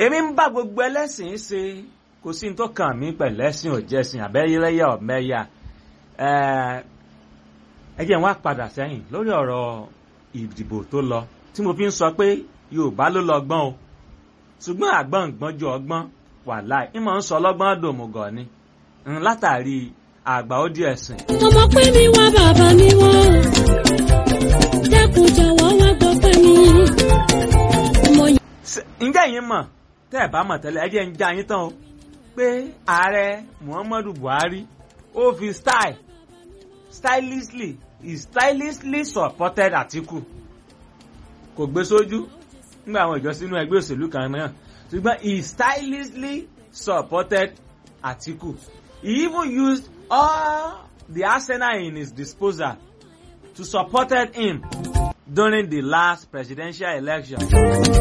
èmi ń bá gbogbo ẹlẹ́sìn ṣe kò sí ní tó kàn mí pẹ̀lú ẹ̀sìn òjẹ́sìn àbẹ́yẹlẹ́yà ọ̀mẹ́yà ẹ jẹ́ n wá padà sẹ́yìn lórí ọ̀rọ̀ ìdìbò tó lọ tí mo fi ń sọ pé Yorùbá ló lọ gbọ́n o ṣùgbọ́n àgbọ̀n gbọ́n ju ọgbọ́n wàláì ìmọ̀ ń sọ ọlọ́gbọ́n dòmùgọ̀ ni látàrí àgbà ó di ẹ̀sìn. ọmọ pé mi wá bàbá mi wọ́n dẹ́kun jọ̀wọ́ wá gbọ́ pé mi. ọmọ yìí. ǹjẹ́ yín mọ̀ tẹ́ ẹ̀ bá mọ̀ tẹ́lẹ̀ ẹ jẹ́ ń já yín tán o pé ààrẹ Muhammadu Buhari ó fi style stylishly he stylishly supported Atiku kò gbé sójú nígbà àwọn ìjọ sínú ẹgbẹ́ òṣèlú kan náà ṣùgbọ́n he stylishly supported Atiku he even used all the arsenal in his disposal to support him during the last presidential election.